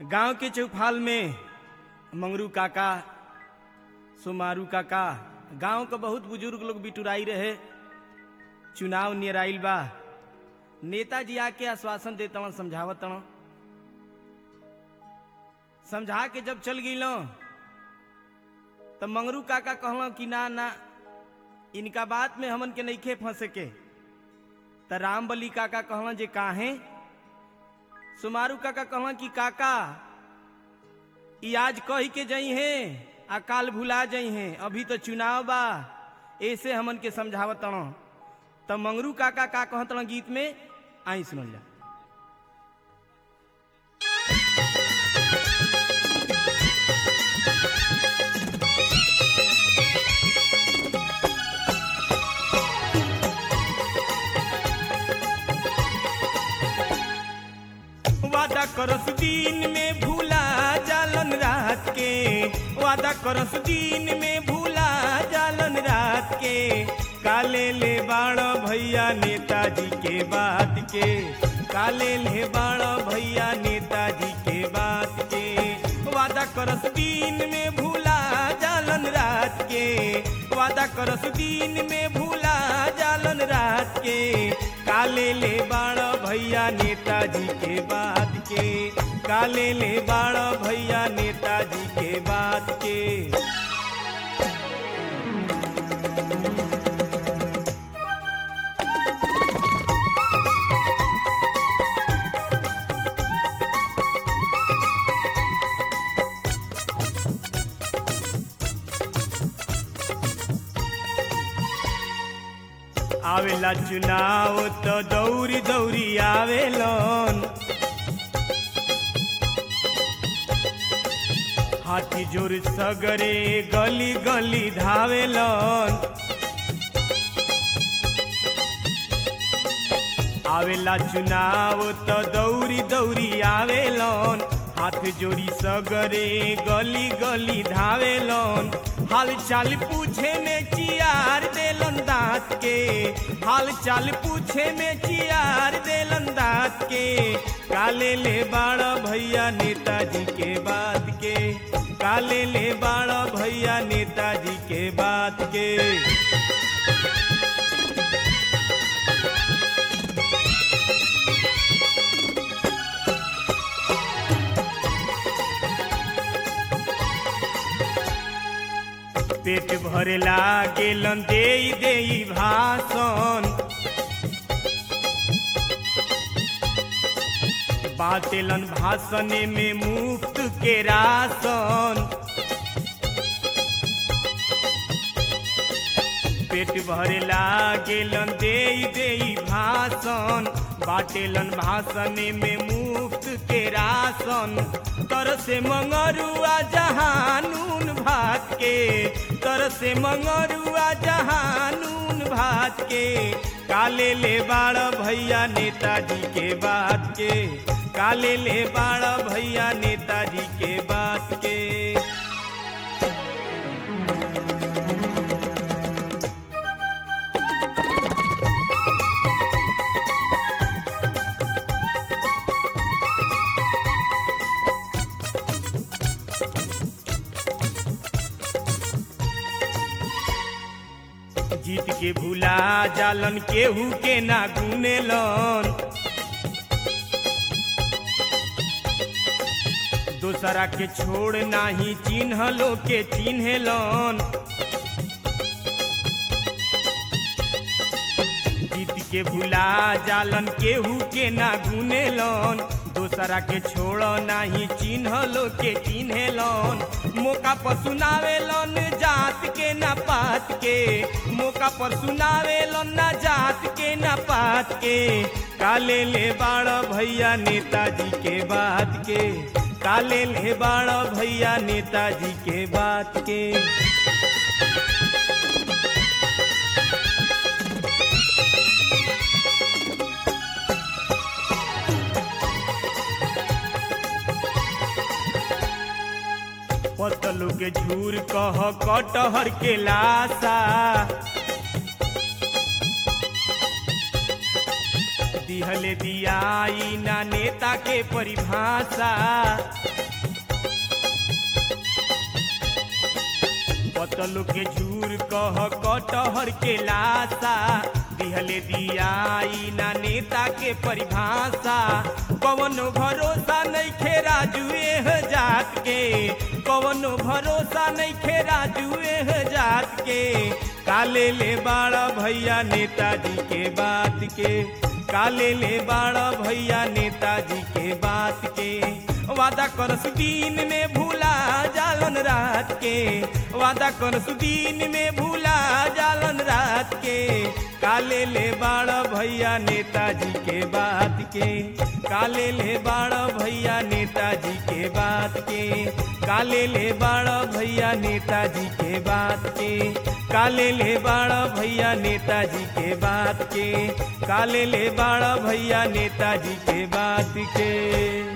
गांव के चौफाल में मंगरू काका सुमारू काका गांव के बहुत बुजुर्ग लोग बिटुराई रहे चुनाव निराइल बा नेताजी आके आश्वासन देता समझावत समझा के जब चल गई तब मंगरू काका कहल कि ना ना इनका बात में हमन के नईखे फंसे के त राम बली काका कहल जे काहे सुमारू काका कहल कि काका ई आज कही के जई हैं आ काल भुला जई हैं अभी तो चुनाव बा ऐसे हमन के समझावत तब मंगरू काका का कहत गीत में आई सुनल जा वादा करस दिन में भूला जालन रात के वादा करस दिन में भूला जालन रात के काले ले बाण भैया नेताजी के बात के काले ले बाण भैया नेताजी के बात के वादा करस दिन में भूला जालन रात के वादा करस दिन में भूला जालन रात के काले ले बाण भैया नेताजी के बात के काले ले बाण भैया नेताजी के बात के आवेला चुनाव तो दौरी दौरी आवेलन हाथी जोर सगरे गली गली धावेलन आवेला चुनाव तो दौरी दौरी आवेलन हाथ जोड़ी सगरे गली गली धावेलन हाल चाल पूछे में चियार देलन दांत के हाल चाल पूछे में चियार देलन दांत के काले ले बाड़ा भैया नेताजी के बात के काले ले बाड़ा भैया नेताजी के बात के पेट भरेला गेलन दे दे भाषण बातेलन भाषण में मुफ्त के राशन पेट भरेला गेलन दे दे भाषण बाटेलन भाषण में मुफ्त के राशन तर से मंगरुआ जहानून भात के तर से मंगरुआ जहानून भात के काले ले बाड़ भैया नेताजी के बात के काले ले बाड़ भैया नेताजी के बात के जीत के भूला जालन केहू के ना गुनेलन दोसरा के छोड़ नाही चिन्हलो के चिन्हलन जीत के भूला जालन केहू के ना गुनेलन दोसरा के छोड़ नाही चिन्हलो के चिन्हलन मौका पर सुनावेलन जात के ना पात के मौका पर सुनावेलन ना जात के ना पात के काले ले बाड़ भैया नेताजी के बात के काले ले बाड़ भैया नेताजी के बात के पतलू के झूर कह कटहर के लाशा दिहले दियाई ना नेता के परिभाषा पतलू के झूर कह कटहर के लाशा दिहले दियाई ना नेता के परिभाषा कवनो भरोसा नहीं खे राजुए जात के कवनो भरोसा नहीं खे राजुए जात के काले ले बाड़ा भैया नेताजी के बात के काले ले बाड़ा भैया नेताजी के बात के वादा करस दिन में भूला जालन रात के वादा करस दिन में भूला जालन रात के काले ले बाड़ा भैया नेताजी के बात के काले ले बाड़ा भैया नेताजी के बात के काले ले बाड़ा भैया नेताजी के बात के काले ले बाड़ा भैया नेताजी के बात के काले ले बाड़ा भैया नेताजी के बात के